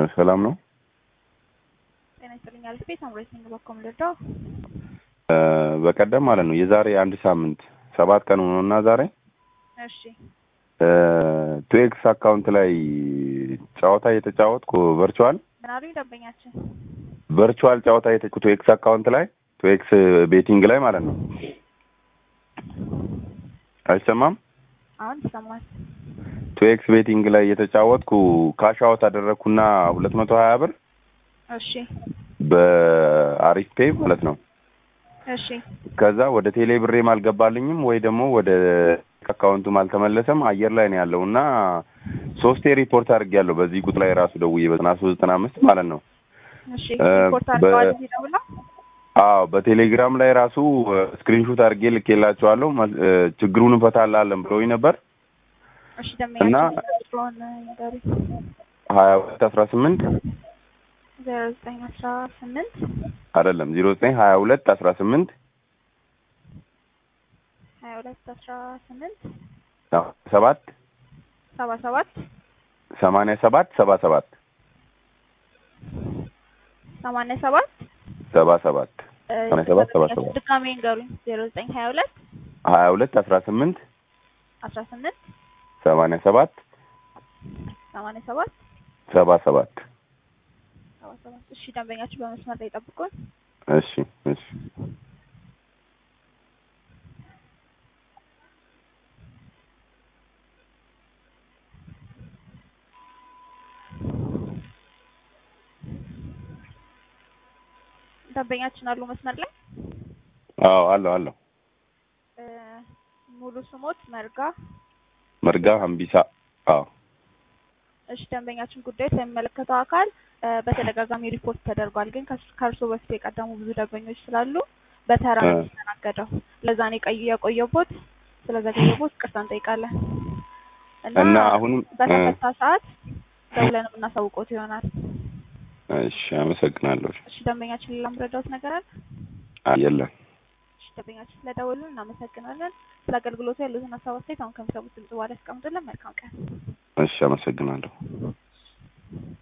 ሰላም ነው። ጤና ይስጥልኝ አልፌ ሳምሬት ነኝ በኮም ልርዳው። በቀደም ማለት ነው የዛሬ አንድ ሳምንት ሰባት ቀን ሆኖ እና ዛሬ እሺ ቱኤክስ አካውንት ላይ ጨዋታ እየተጫወትኩ ቨርቹዋል ምን አሉኝ ደንበኛችን? ቨርቹዋል ጨዋታ የተጫወትኩ ቱኤክስ አካውንት ላይ ቱኤክስ ቤቲንግ ላይ ማለት ነው። አይሰማም? አሁን ይሰማል። ቱኤክስ ቤቲንግ ላይ እየተጫወትኩ ካሽ አውት አደረግኩና ሁለት መቶ ሀያ ብር እሺ በአሪፍ ፔይ ማለት ነው። እሺ ከዛ ወደ ቴሌ ብሬም አልገባልኝም ወይ ደግሞ ወደ አካውንቱም አልተመለሰም። አየር ላይ ነው ያለው እና ሶስቴ ሪፖርት አድርጌያለሁ በዚህ ቁጥር ላይ ራሱ ደውዬ በዘጠና ሶስት ዘጠና አምስት ማለት ነው። እሺ እ ሪፖርት በ- አድርገዋል እዚህ ደውለው አዎ በቴሌግራም ላይ ራሱ ስክሪንሾት አድርጌ ልኬላቸዋለሁ። መ- እ ችግሩን እንፈታላለን ብለውኝ ነበር። እሺ ደንበኛችን እና- ቁጥሩን ንገሩኝ። ሀያ ሁለት አስራ ስምንት ዜሮ ዘጠኝ አስራ ስምንት አይደለም ዜሮ ዘጠኝ ሀያ ሁለት አስራ ስምንት ሀያ ሁለት አስራ ስምንት ሰባት ሰባ ሰባት ሰማንያ ሰባት ሰባ ሰባት ሰማንያ ሰባት ሰባ ሰባት እ፣ ሰማንያ ሰባት ሰባ ሰባት ድጋሜ ንገሩኝ። ዜሮ ዘጠኝ ሀያ ሁለት ሀያ ሁለት አስራ ስምንት አስራ ስምንት ሰማንያ ሰባት ሰማንያ ሰባት ሰባ ሰባት ሰባ ሰባት እሺ ደንበኛችን በመስመር ላይ ጠብቁን። እሺ እሺ ደንበኛችን አሉ መስመር ላይ አዎ አለው አለው እ፣ ሙሉ ስሞት መርጋ መርጋ ሀምቢሳ አዎ እሺ ደንበኛችን ጉዳዩ የሚመለከተው አካል እ፣ በተደጋጋሚ ሪፖርት ተደርጓል። ግን ከስ- ከእርስዎ በፊት የቀደሙ ብዙ ደንበኞች ስላሉ በተራ ነው እ። የሚስተናገደው። ለዛ ነው የቀዩ የቆየቦት ስለዘገየቦት ቅርታ እንጠይቃለን እና አሁንም እ፣ በተፈታ ሰዓት ደውለን የምናሳውቆት ይሆናል። እሺ አመሰግናለሁ። እሺ ደንበኛችን ሌላ ምረዳውት ነገር አለ? አይ፣ የለም እሺ ደንበኛችን ስለደወሉን እናመሰግናለን። ስለ አገልግሎቱ ያሉትን ሀሳብ አስተያየት አሁን ከሚሰሙት ድምጽ በኋላ ያስቀምጡልን። መልካም ቀን። እሺ አመሰግናለሁ።